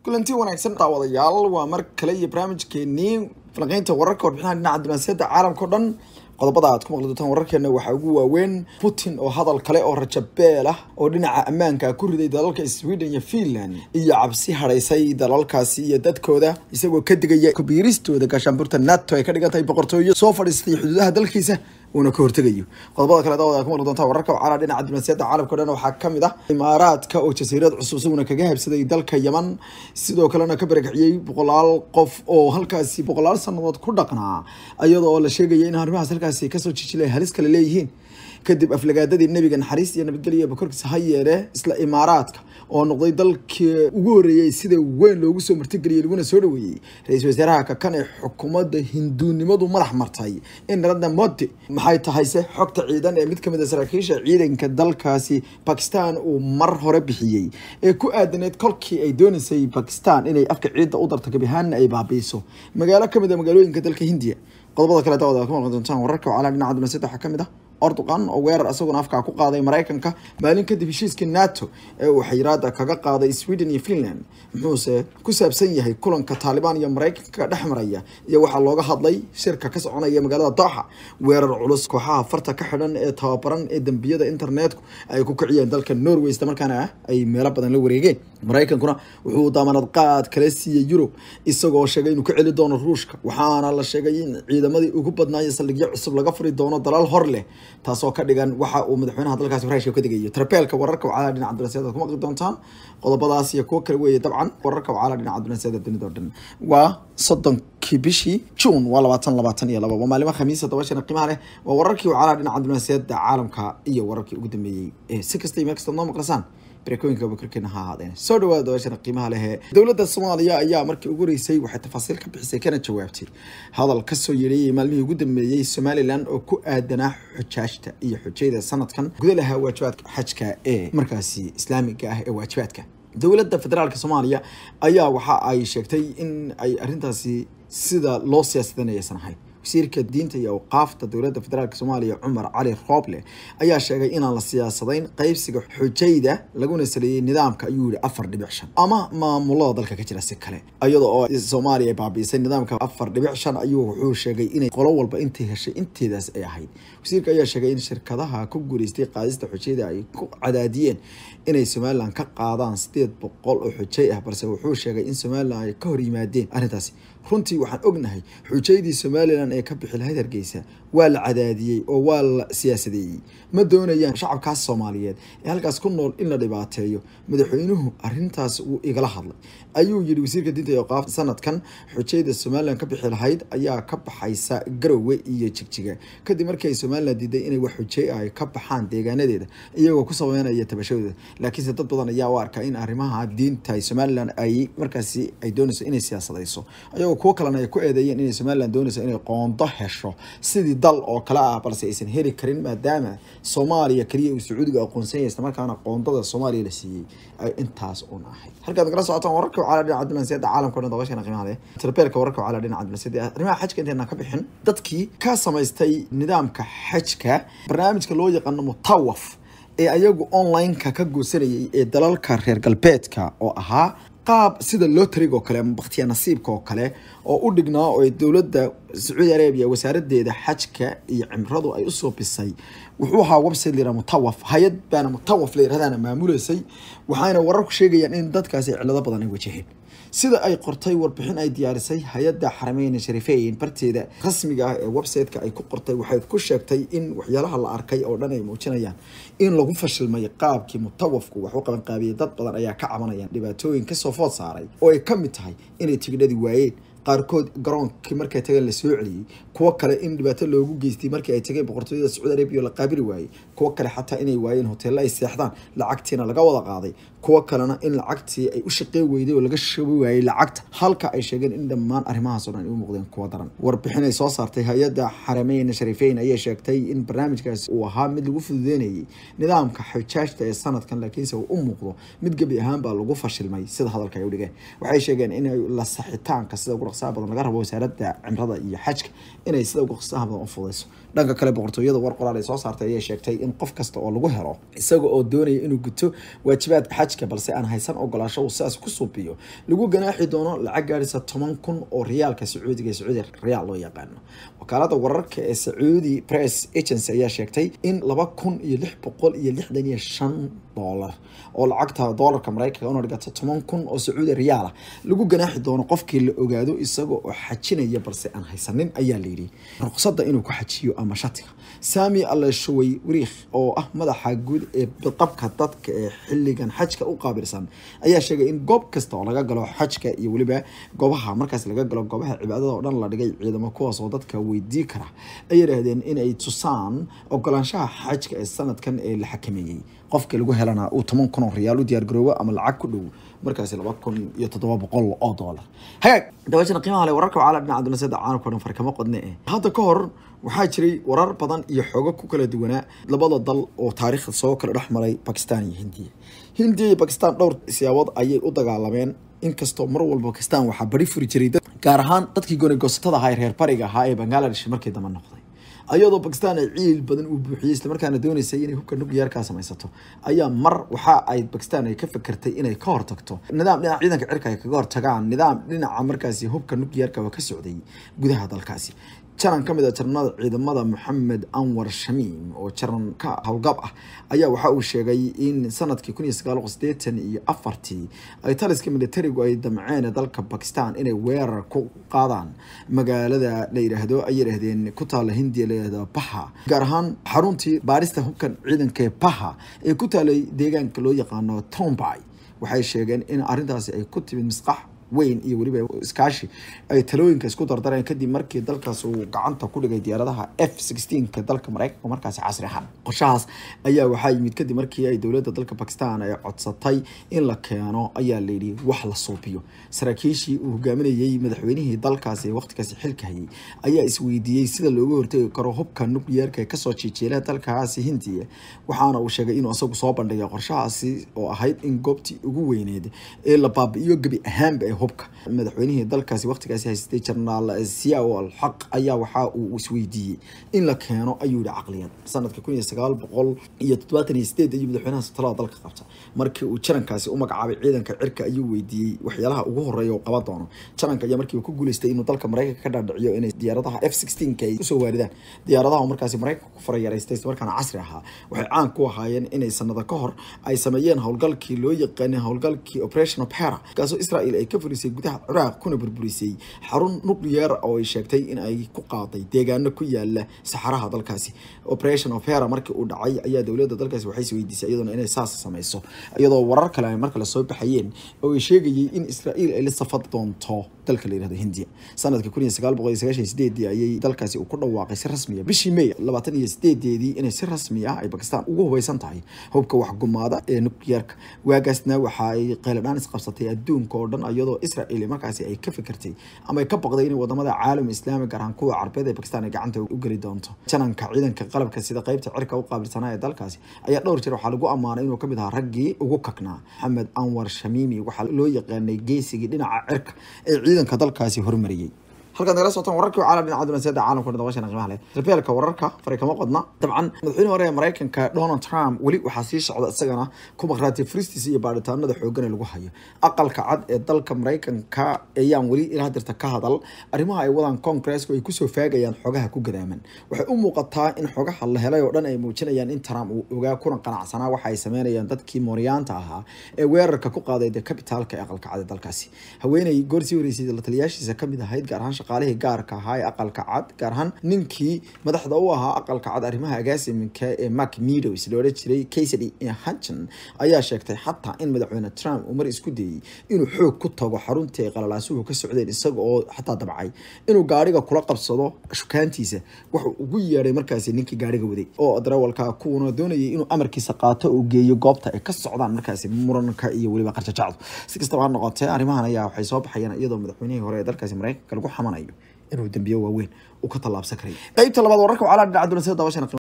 kulanti wanaagsan daawadayaal waa mar kale iyo barnaamijkeenii falanqeynta wararka warbixinaha dhinaca dibnaasiyadda caalamka o dhan qodobada aad ku maqli doontaan wararkeena waxaa ugu waaweyn putin oo hadal kale oo rajabeel ah oo dhinaca ammaanka ku riday dalalka sweden iyo finland iyo cabsi hadhaysay dalalkaasi iyo dadkooda isagoo ka digaya kubiiristooda gaashaanburta nato ay ka dhigan tahay boqortooyo soo fadhiistay xuduudaha dalkiisa uuna ka hortegayo qodobada kale daawada ku maqli doontaa wararka wacala dhinaca dibnaasiyadda caalamka o dhan waxaa ka mid ah imaaraadka oo jasiirad cusub isaguna kaga habsaday dalka yaman sidoo kalena ka barakiciyey boqolaal qof oo halkaasi boqolaal sanadood ku dhaqnaa iyadoo la sheegaya in arrimahaas halkaasi kasoo jijilay halis kale leeyihiin kadib aflagaadadii nebiga naxariis iyo nabadgelya bakorkiisa ha yeere isla imaaraadka oo noqday dalkii ugu horreeyey sida weyn loogu soo martigeliyey laguna soo dhaweeyey ra-iisul wasaaraha kakan ee xukuumadda hinduunimadu madax martay in narada modi maxay tahay se xogta ciidan ee mid kamid a saraakiisha ciidanka dalkaasi bakistan uu mar hore bixiyey ee ku aadaneed kolkii ay dooneysay bakistan inay afka ciidda u darto gabihaanna ay baabiiso magaalo kamid a magaalooyinka dalka hindiya qodobada kale daawada ku maqli doontaan wararka wacala dhinaca dibnaasiyadda waxaa kamid ah ordogan oo weerar isaguna afkaa ku qaaday maraykanka maalin kadib heshiiskii nato ee uu xayiraada kaga qaaday sweden iyo finland muxuuse ku saabsan yahay kulanka taalibaan iyo maraykanka dhex maraya iyo waxaa looga hadlay shirka ka soconaya magaalada dooxa weerar culus kooxaha farta ka xidhan ee tababaran ee dembiyada internetku ay ku kiciyeen dalka norway isla markaana ay meelo badan la wareegeen maraykankuna wuxuu daamanad qaad kala siiyey yurub isagoo sheegay inuu ka celi doono ruushka waxaana la sheegay in ciidamadii ugu badnaayo saldhigyo cusub laga furi doono dalaal hor leh taasoo ka dhigan waxa uu madaxweynaha dalkaasi farashka ka digayo trabeelka wararka wacala dhinaca dibnaasiyada ad ku maqli doontaan qodobadaas iyo kuwo kale weeye dabcan wararka wacala dhinaca dibnaasiyada dunida o dhan waa soddonkii bishii june waa labaatan labaatan iyo laba waa maalimo khamiisa dabashana qiimaha leh waa wararkii wacala dhinaca dibnaasiyada caalamka iyo wararkii ugu dambeeyey ee si kasta iyo meel kasta noo maqlasaan barakooyinka bakarkeena ha ahaadeen soo dhawaada dabashana qiimaha leh dowladda soomaaliya ayaa markii ugu horeysay waxay tafaasiil ka bixisay kana jawaabtay hadal kasoo yeedhayay maalmihii ugu dambeeyey somalilan oo ku aadanaa xujaajta iyo xujayda sanadkan guda lahaa waajibaadka xajka ee markaasi islaamiga ah ee waajibaadka dowladda federaalk soomaaliya ayaa waxa ay sheegtay in ay arrintaasi sida loo siyaasadanaysan ahayn wasiirka diinta iyo awqaafta dowladda federaalk soomaaliya cumar cali rooble ayaa sheegay inaan la siyaasadayn qeybsiga xujayda laguna saleeyey nidaamka ayuu yihi afar dhibic shan ama maamulada dalka ka jira si kale iyada oo soomaaliya ay baabiisay nidaamka afar dhibic shan ayuu wuxuu sheegay inay qolo walba intay heshay inteedaas ay ahayd wasiirka ayaa sheegay in shirkadaha ku guuleystay qaadista xujayda ay ku cadaadiyeen inay somalilan ka qaadaan sideed boqol oo xujay ah balse wuxuu sheegay in somalilan ay ka hor yimaadeen arrintaasi runtii waxaan ognahay xujaydii somalilan ee ka bixi lahayd hargeysa waa la cadaadiyey oo waa la siyaasadeeyey ma doonayaan shacabkaas soomaaliyeed ee halkaas ku nool in la dhibaateeyo madaxweynuhu arintaas wuu igala hadlay ayuu yihi wasiirka diinta iyo qaafta sanadkan xujayda somalilan ka bixi lahayd ayaa ka baxaysa garowe iyo jigjiga kadib markii ay somalilan diiday inay wax xujay ah ay ka baxaan deegaanadeeda iyagoo ku sameynaya tabashadooda laakiinse dad badan ayaa u arkaa in arrimaha diinta somalilan ay markaasi ay doonayso inay siyaasadayso ayagoo kuwo kalena ay ku eedeeyeen inay somalilan doonayso inay qoondo hesho sidii dal oo kale ah balse aysan heli karin maadaama soomaaliya keliya uu sacuudiga aqoonsanyay islamarkaana qoondada soomaaliya la siiyey ay intaas un ahayd halkaad nagala socotaan wararka wacala dhinaca dibnaasiyadda caalamka o dhan dabashana qiimaha leh tarbeelka wararka wacala dhinaca dibnaasiyadda arrimaha xajka intayna ka bixin dadkii ka samaystay nidaamka xajka barnaamijka loo yaqaano mutawaf ee ayagu online-ka ka goosanayay ee dalalka reer galbeedka oo ahaa qaab sida lotrig oo kale ama bakhtiya nasiibka oo kale oo u dhignaa oo ay dowladda sacuudi arabiya wasaaradeeda xajka iyo cimradu ay usoo bisay wuxuu ahaa website layihah mutawaf hay-ad baana mutawaf la yirahdaana maamuleysay waxayna wararku sheegayaan in dadkaasi cilado badan ay wajaheen sida ay qortay warbixin ay diyaarisay hay-adda xarameyn sharifeyn barteeda rasmiga ah ee website-ka ay ku qortay waxay ku sheegtay in waxyaalaha la arkay oo dhan ay muujinayaan in lagu fashilmay qaabkii mutawafku wax u qabanqaabiyey dad badan ayaa ka cabanayaan dhibaatooyin kasoo food saaray oo ay ka mid tahay inay tigidhadii waayeen qaarkood garoonkii markay tageen la soo celiyey kuwo kale in dhibaato loogu geystay markii ay tageen boqortooyada sacuudi arabiya la qaabili waayey kuwo kale xataa inay waayeen hoteello ay seexdaan lacagtiina laga wada qaaday kuwo kalena in lacagtii ay u shaqey weyday oo laga shabi waayey lacagta halka ay sheegeen in dhammaan arrimahaasoo dhan ay u muuqdeen kuwo daran warbixin ay soo saartay hay-adda xarameyn sharifeyn ayay sheegtay in barnaamijkaasi uu ahaa mid lagu fududeynayay nidaamka xujaajta ee sanadkan laakiinse uu u muuqdo mid gebi ahaan baa lagu fashilmay sida hadalka ay u dhigeen waxay sheegeen in la saxitaanka sida ugu dhaqsaha badan laga rabo wasaaradda cimrada iyo xajka inay sida ugu dhaqsaha badan u fudayso dhanka kale boqortooyada war qoraal ay soo saartay ayay sheegtay in qof kasta oo lagu helo isaga oo doonaya inuu guto waajibaad xaj xajka balse aan haysan ogolaasho uu sidaas ku suubiyo lagu ganaaxi doono lacag gaadhisa toban kun oo riyaalka sacuudiga ee sacuudi riyaal loo yaqaano wakaalada wararka ee sacuudi press agency ayaa sheegtay in laba kun iyo lix boqol iyo lixdan iyo shan doolar oo lacagta doolarka maraykanka una dhigata toban kun oo sacuudi riyaal ah lagu ganaaxi doono qofkii la ogaado isaga oo xajinaya balse aan haysanin ayaa layidhi ruqsadda inuu ku xajiyo ama shatiga sami aleshawey wariikh oo ah madaxa guud ee bidqabka dadka ee xilligan xajka u qaabilsan ayaa sheegay in goob kasta oo laga galo xajka iyo weliba goobaha markaas laga galo goobaha cibaadada oo dhan la dhigay ciidamo kuwaas oo dadka weydii kara ay yidhaahdeen inay tusaan ogolaanshaha xajka ee sanadkan ee la xakameeyey qofka lagu helana uu toban kun oo riyaal u diyaargaroobo ama lacag ku dhow markaasi laba kun iyo toddoba boqol oo doolar hagaag dabaashana qiimaha le wararka wacala dhinaca dunaseeda caalamka o dhan farkama qodne eh hadda ka hor waxaa jiray warar badan iyo xogo ku kala duwanaa labada dal oo taariikhda soo kala dhex maray bakistan iyo hindiya hindiya iyo bakistan dhowr siyaabood ayay u dagaalameen inkastoo mar walba bakistan waxaa bari furi jiray gaar ahaan dadkii goonigosatada ahaa ee reer bariga ahaa ee bangaladesh markii dambe noqday ayadoo bakistan ay ciil badan uu buuxiyey islamarkaana dooneysay inay hubka nukliyaarkaa samaysato ayaa mar waxa ay bakistan ay ka fakertay inay ka hortagto nidaam dhinaca ciidanka cirka ay kaga hortagaan nidaam dhinaca markaasi hubka nukliyaarka waa ka socday gudaha dalkaasi jaran ka mid a jarnada ciidamada moxamed anwar shamiim oo jaran ka howlgab ah ayaa waxa uu sheegay in sanadkii kun iyo sagaal boqol sideetan iyo afartii ay taliska militarigu ay damceen dalka bakistan inay weerar ku qaadaan magaalada la yidhaahdo ay yidhaahdeen ku taala hindiya la yidhahdo baha gaar ahaan xaruntii baarista hubkan ciidanka ee baha ee ku taalay deegaanka loo yaqaano tombay waxay sheegeen in arrintaasi ay ku timid misqax weyn iyo weliba iskaashi ay talooyinka isku dardareen kadib markii dalkaas uu gacanta ku dhigay diyaaradaha f sixteenka dalka maraykanka markaasi casri ahaan qorshahaas ayaa waxaa yimid kadib markii ay dowladda dalka bakistan ay codsatay in la keeno ayaa layidhi wax la suubiyo saraakiishii uu hogaaminayey madaxweynihii dalkaasi ee waqtigaasi xilka hayay ayaa isweydiiyey sida looga hortegi karo hubka nukliyeerka ee kasoo jiijeela dalkaasi hindiya waxaana uu sheegay inuu isagu soo bandhigay qorshahaasi oo ahayd in goobtii ugu weyneed ee la baabi'iyo gebi ahaanba ee hubka madaxweynihii dalkaasi waqtigaasi haystay jenaraal siyaw al xaq ayaa waxa uu isweydiiyey in la keeno ayuu yihi caqliyan sanadka kun iyo sagaal boqol iyo toddobaatan iyo sideed ayuu madaxweynaha talada dalka qabta markii uu jarankaasi u magacaabay ciidanka cirka ayuu weydiiyey waxyaalaha ugu horeeya uu qaban doono jaranka ayaa markiiba ku guuleystay inuu dalka maraykanka ka dhaadhiciyo inay diyaaradaha f sixteenka ay usoo waaridaan diyaaradaha markaasi maraykanka ku farayaraystay islamarkaana casri ahaa waxay caan ku ahaayeen inay sanado ka hor ay sameeyeen howlgalkii loo yaqaanay howlgalkii operation opera kaasoo israel ay ka fulisay gudaha ciraaq kuna burburisay xarun nuclear oo ay sheegtay in ay ku qaaday deegaano ku yaala saxaraha dalkaasi operation opera markii uu dhacay ayaa dowladda dalkaasi waxay isweydiisay iyaduna inay saas samayso iyadoo warar kale ay markale soo baxayeen oo ay sheegayay in israel ay la safad doonto dalka la yirahdo hindiya sanadka kun iyo sagaal boqol iyo sagaashan iyo sideedii ayay dalkaasi uu ku dhawaaqay si rasmiya bishii may labaatan iyo sideedeedii inay si rasmi ah ay bakistan ugu hubeysan tahay hubka waxgumaada ee nukliyeerka waagaasna waxa ay qeyladhaan isqabsatay adduunka oo dhan iyadoo israel markaasi ay ka fikirtay ama ay ka baqday in wadamada caalam islaami gaar ahaan kuwa carbeed ee bakistan ay gacanta u geli doonto jananka ciidanka qalabka sida qeybta cirka u qaabilsanaa ee dalkaasi ayaa dhowr jeer waxaa lagu ammaanay inuu kamid ahaa raggii ugu kagnaa maxamed anwar shamiimi waxaa loo yaqaanay geesigii dhinaca cirka ee ciidanka dalkaasi hormariyey halkaad nagala socotaan wararkii caalam dhinaca dunaasiyada caalamka dabashana qiimaha leh rabeelka wararka fari kama qodna dabcan madaxweyne hore ee maraykanka donald trump weli waxaa sii socda isagana kumaqraati furistiisa iyo baadhitaanada xoogan ee lagu hayo aqalka cad ee dalka maraykanka ayaan weli ilaa dirta ka hadal arrimaha ay wadaan congressku ay kusoo faagayaan xogaha ku gadaaman waxay u muuqataa in xogaha la helay oo dhan ay muujinayaan in trump uu ogaa kuna qanacsanaa waxa ay sameynayaan dadkii mooryaanta ahaa ee weerarka ku qaaday de kabitaalka ee aqalka cad ee dalkaasi haweeney goor sii horeysay la taliyaashiisa kamid ahayd gaar ahaan shaqaalihii gaarka ahaa ee aqalka cad gaar ahaan ninkii madaxda u ahaa aqalka cad arrimaha agaasiminka ee mark meadows la odhan jiray casady hutchin ayaa sheegtay xataa in madaxweyne trump uu mar isku dayey inuu xoog ku tago xaruntii ay qalalaasuhu ka socdeen isaga oo xataa dabcay inuu gaariga kula qabsado shukaantiisa wuxuu ugu yeedhay markaasi ninkii gaariga waday oo darawalka kuwana doonayay inuu amarkiisa qaato uu geeyo goobta ay ka socdaan markaasi muranka iyo weliba qarjajacdu si kastaba ha noqotee arrimahan ayaa waxay soo baxayaan iyadoo madaxweynihii hore ee dalkaasi maraykanka lagu xamanayo inuu dambiyo waaweyn uu ka tallaabsan karay qaybta labaad wararka wacala dhinaca dunaasiyada dabashana